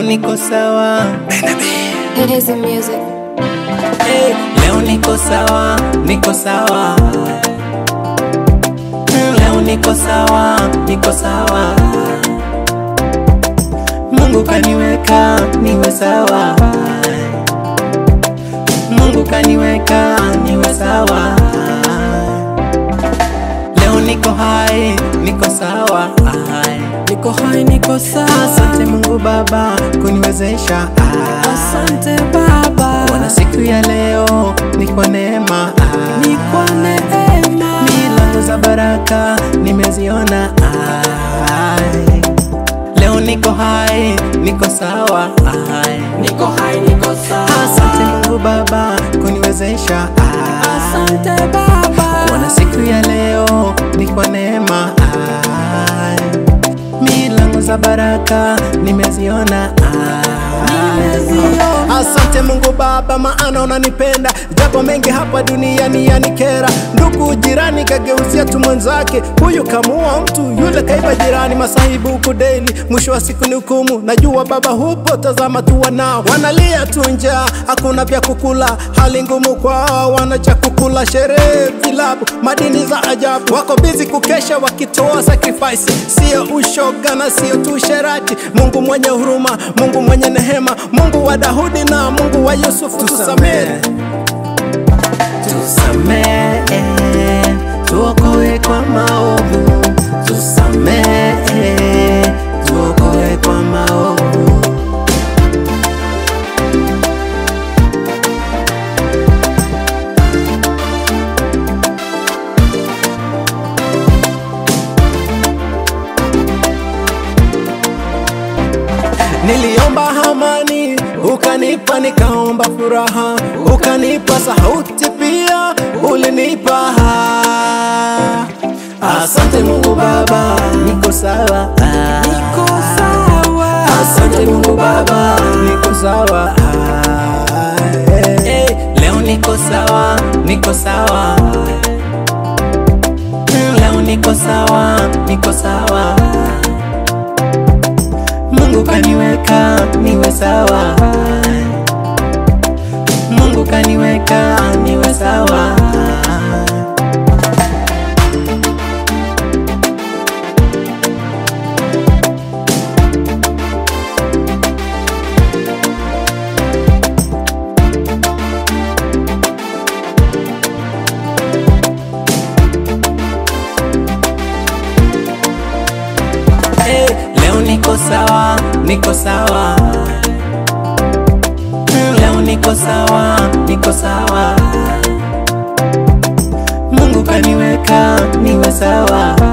niko sawa It is the music. hey, leo niko sawa, niko sawa Mm, leo niko sawa, niko sawa Mungu kaniweka niwe sawa Mungu kaniweka niwe sawa Leo niko hai, niko sawa Niko hai, niko sawa. Asante Mungu Baba kuniwezesha Asante Baba, Wana siku ya leo ni kwa neema ni kwa neema. milango za baraka nimeziona ai. Leo niko hai, niko sawa ai. Niko hai, niko sawa. Asante Mungu Baba kuniwezesha ai. Asante Baba, Wana siku ya leo ni kwa neema ai. milango za baraka nimeziona ai. Nimeziona. Asante Mungu Baba, maana unanipenda japo mengi hapa duniani yanikera. Ndugu jirani kageuzia tu mwenzake, huyu kamuua mtu, yule kaiba jirani. Masahibu huku daily, mwisho wa siku ni hukumu. Najua Baba hupo, tazama tu wanao wanalia tu njaa, hakuna vya kukula, hali ngumu kwao, wana cha kukula. Sherehe, vilabu, madini za ajabu, wako bizi kukesha wakitoa sacrifice, sio ushoga na sio tu sherati. Mungu mwenye huruma, Mungu mwenye nehema, Mungu wa Daudi na Mungu wa Yusufu, tusamehe tusamehe, tuokoe kwa maovu, tusamehe, tuokoe kwa maovu. Niliomba amani, ukanipa, nikaomba furaha, ukanipa sauti pia, ulinipa. Asante Mungu Baba, Niko sawa, niko sawa. asante Mungu Baba, niko sawa. Eh, leo niko sawa, niko sawa. Mm, Leo niko sawa, niko sawa. Mungu kaniweka niwe sawa. Mungu kaniweka niwe sawa. Eh, leo niko sawa, niko sawa. Mm, Leo niko sawa, niko sawa. Mungu kaniweka niwe sawa.